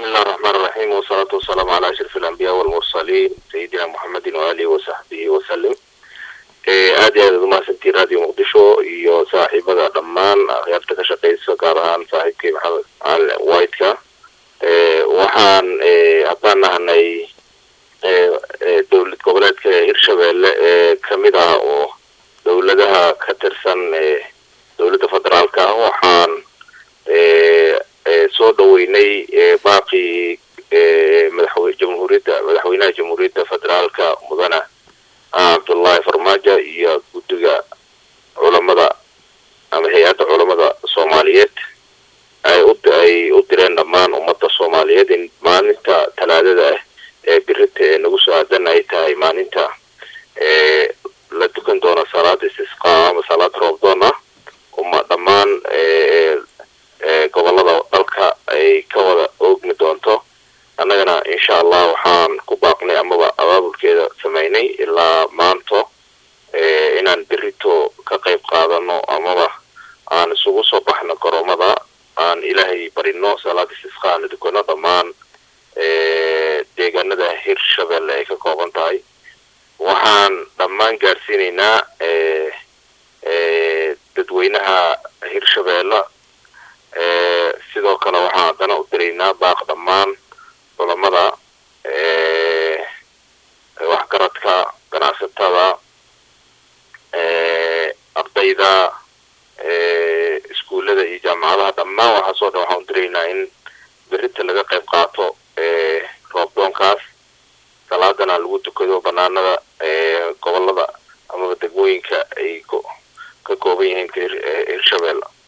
بسم الله الرحمن الرحيم والصلاة والسلام على أشرف الأنبياء والمرسلين سيدنا محمد وآله وصحبه وسلم aad iyo aad ad umahadsantiin radio muqdisho iyo saaxiibada dhammaan akhyaarta ka shaqeysa gaar ahaan saaxiibkii maxamed cali whiteka waxaan haddaan nahanay dowlad goboleedka hirshabelle ee kamid ah oo dowladaha ka tirsan dowladda federaalka ah waxaan soo dhaweynay baaqii madaxwe jamhuuriyadda madaxweynaha jamhuuriyadda federaalka mudane cabdullahi farmaajo iyo guddiga culamada ama hay-adda culamada soomaaliyeed ay u ay u direen dhammaan ummadda soomaaliyeed in maalinta talaadada ah ee birita ee nagu soo aadan ay tahay maalinta la dukan doono salaad istisqaa ama salaad roobdoon ah uma dhammaan gobolada dalka ay ka wada oogmi doonto annagana insha allah waxaan ku baaqnay amaba abaabulkeeda sameynay ilaa maanto inaan berito ka qayb qaadano amaba aan isugu soo baxno garoomada aan ilaahay barino salaad istisqa aana dukano dhammaan deegaanada hirshabelle ay ka kooban tahay waxaan dhammaan gaarsiinaynaa dadweynaha hirshabelle sidoo kale waxaan haddana u diraynaa baaq dhammaan culamada waxgaradka ganacsatada ardayda iskuullada iyo jaamacadaha dhammaan waxaasoo dhan waxaan u diraynaa in berita laga qayb qaato roobdoonkaas salaadana lagu tukado banaanada gobolada amaba degmooyinka ay ka kooban yihiin hirshabelle